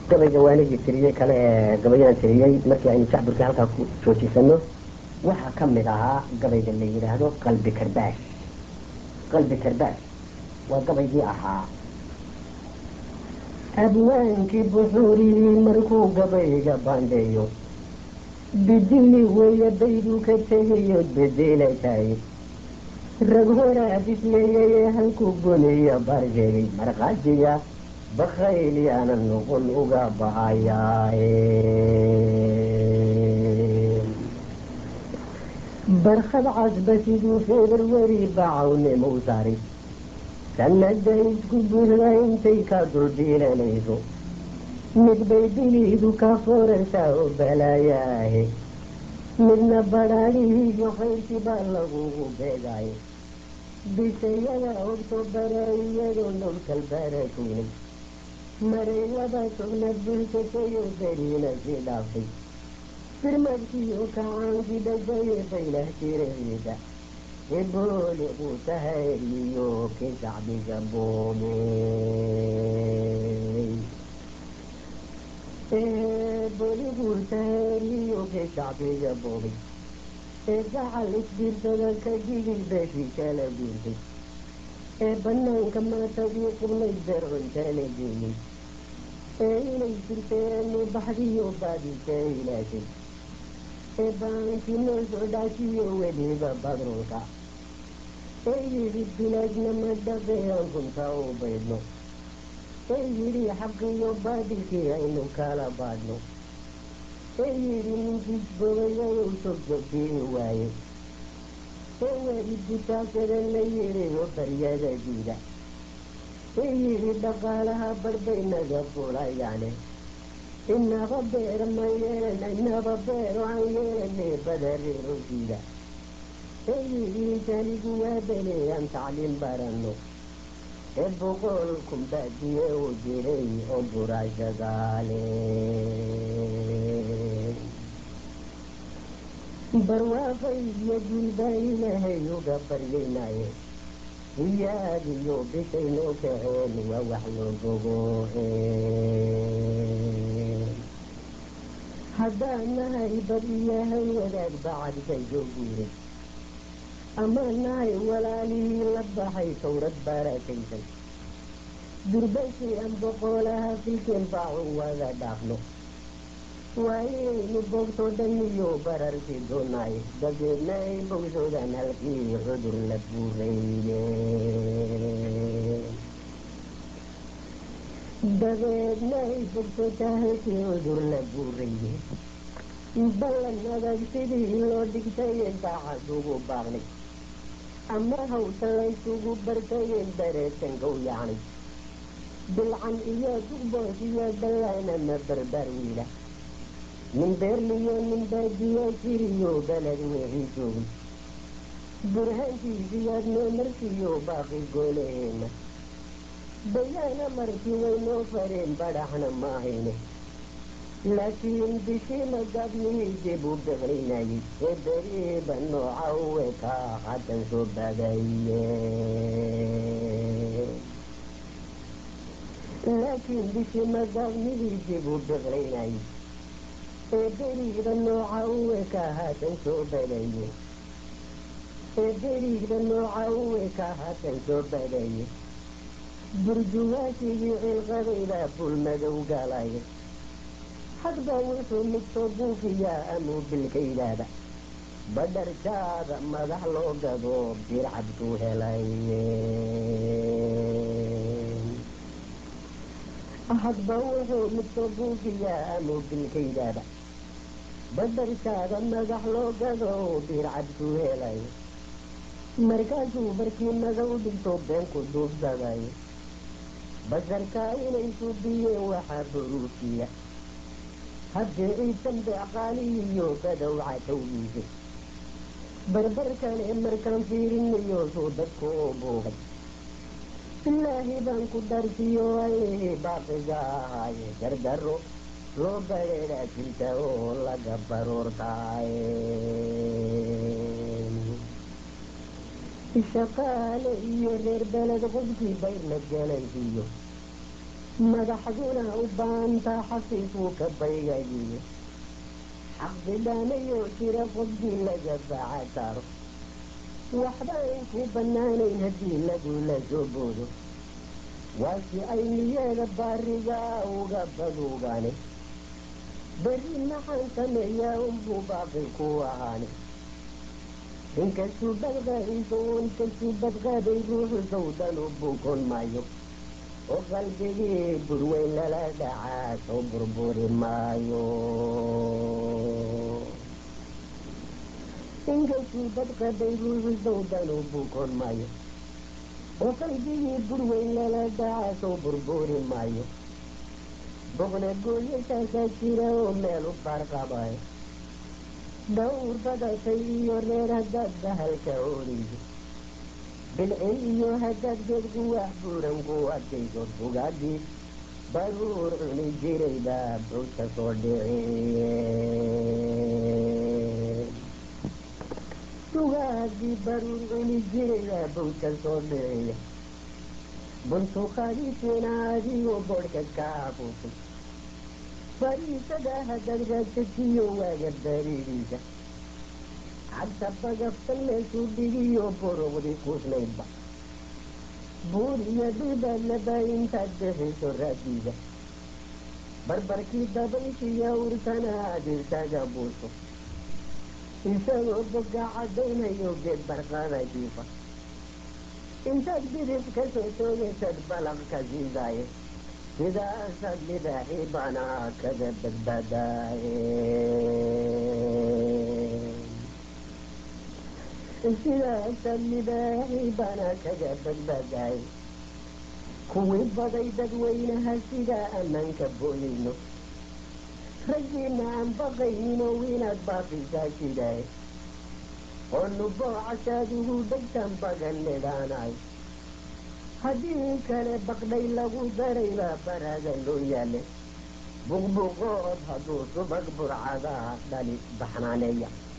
gabayga waanigii tiriyey kale ee gabayadaan tiriyey markii aynu jacburkii halkaa ku joojisano waxaa ka mid ahaa gabayga la yidhaahdo qalbi karbaash qalbi karbaash waa gabaygii ahaa abwaankii buxuuriyey markuu gabayga baandheeyo bidini weeye bayduu ka tegayood bedelatay rag horaa bismeeyey halkuu goniyo baar sheegay markhaatiga bakayl yaana noqon uga bahayaaye barkhad casba siduu februari bacawnimou saaray sanada isku buuxda intay ka dulbiilanayso mid bay diliidu ka fooraysaa oo balaayaahe midna badhaadhihiiyo khayrkii baa lagugu beegaayo bisayada ogtobara iyadoo nowkal barakoynay maray laba togna bulsatayo beriina sii dhaafay firmadkiiyo kacaankii dhajaye baylah tirahiida ebooliquu tahayriyo ki shacbiga boomey eeboliquu tahayriyo ki shacbiga boomay ee gacal isbiirsada ka jigil beeshii kala guurtay ee banaanka maatadii qubnay beercuntala geeyey ee inay jirteenu baxdiyo baadika ilaashay ee baankii noo soo dhaashiyo weliba badrunka ee yidhi bilaajna ma dhaqean kunta u baydno ee yidhi xaqiyo baadilkii aynu kala baadhno ee yidhi ninkii bogayayow sogjogtii waaye ee waalidutaasada la yidhiyo baryada diida ee yidhi dhaqaalaha barbay-naga fulayaane inaba beer ma yeelana inaba beero aan yeelanay badareerosiida ee yidhi tanigu waa beleeyaan tacliin baranno ee boqol kumbaadiye u jiray oo buraashagaale barwaaqay iyo guulbaa ilaahay uga baryaynaye iyaadiyo bishaynoo kaceen waa wax loo bogo haddaan nahay bad iyahay wadaag bacadkay soo guuray ama nahay walaalihii la baxay towrad baaraakaysay durbashii aan boqolaha filkeen baacu wada dhaafno waa inaynu bogto dhan iyo bararkii doonaay dabeedna ay bogsoodaan halkii cudur la buurayye dabeedna ay bogsotaa halkii cudur la buuraye ballan adag sidii loo dhigtayen daacad ugu baaqnay ama hawta laysugu bartayen bareetankow yacnay bilcan iyo dugboos iyo dallaana ma barbar wiila nin beerliyo nin baadiyo jiriyo baled wixii joogay burhaantiisiyaad noo markiyo baaqi goolaheena bayaana markii waynoo fareen badhaxna maahayne laakiin bishii magaabnihii dib u biqlinayay ee beriiba nooca uwe ka haddan soo badaye laakiin bishii magaabnihii dib u biqlinayay ee beriida nooca uwe ka haddan soo badaye ee beriida nooca uwe ka haddan soo badaye burjuwaasigii cilqadayda bulmadow galaya hadba wuxuu mid soo buufiyaa amuu bilkaydaada badharjaada madax loo gado bircabkuu helay hadba wuxuu mid soo buufiyaa amuu bilkaydaada badharjaada madax loo gado bircabkuu helay markaasuu barkii madow dhigto beenku duubsaday basarkaa inay suubiyeen waxaa buruufiya haddii ciisan beeqaalihiyo badowca tawgiisay barbarkane markaan fiirinayo suu dadku u buugay bilaahi baan ku darsiyo ayhi baaqiga ahaaye dardaro loo badheedhaa jirta oo laga baroortaaye shaqaale iyo reer beled qofkii bayrna galansiiyo madaxduna u baantaa xafiifuu ka baygayiye xaqdidaanayoo jira qofkii laga baaca saaro waxba ayn ku bannaanayn haddii lagula soo boodo waasi ay niyeeda baarigaa uga baduugaane berri maxaan sameeyaa unbuu baaqi ku ahaane inkastuu badqaayso inkastuu badqaaday ruuxu sawdan u buukon maayo oo qalbigii burweyn lala dhacaa soo burburi maayo inkastuu badqaday ruuxu sawdan u buukon maayo oo qalbigii burweyn lala dhacaa soo burburi maayo boqna gooyashaasaa jira oo meel u baarqabayo dhawr badashay iyo reer haddaad bahalka oodayso bilcin iyo haddaad geedku wax buuran ku adkayso sugaadii baruur cuni jiray baa buuska soo dhiciye sugaadii baruur cuni jiray baa buuska soo dhiciye buntuqadiisina adigoo boodhka ka afuufay fariisada haddaad raagsajiyo waaga baridiisa cagta bagaftan meeshuu dhigiyo boroqdi kuusnaydba buur iyo dhibadlaba intaad bixiso raadiida barbarkii dabayshiya urtana aad isaga buuso isagoo boga caddaynayo geed barqada jiifa intaad bidib ka soo toogaysad balaq ka siidaaye sidaasaad libaaxii banaa kaga badbaadaaye sidaasaad libaaxii banaa kaga badbaadaaye kuwii baday dadweynaha sidaa ammaanka booyayno raggiina aan baqayninoo inaad baafisaa jidaaye oo nuboocasaad ugu dhegtan baganedhaanaay haddii kale baqdhay lagu daray baa baraada loo yaale buqbuqood hadduu subag burcadaa dhali baxnaaneeya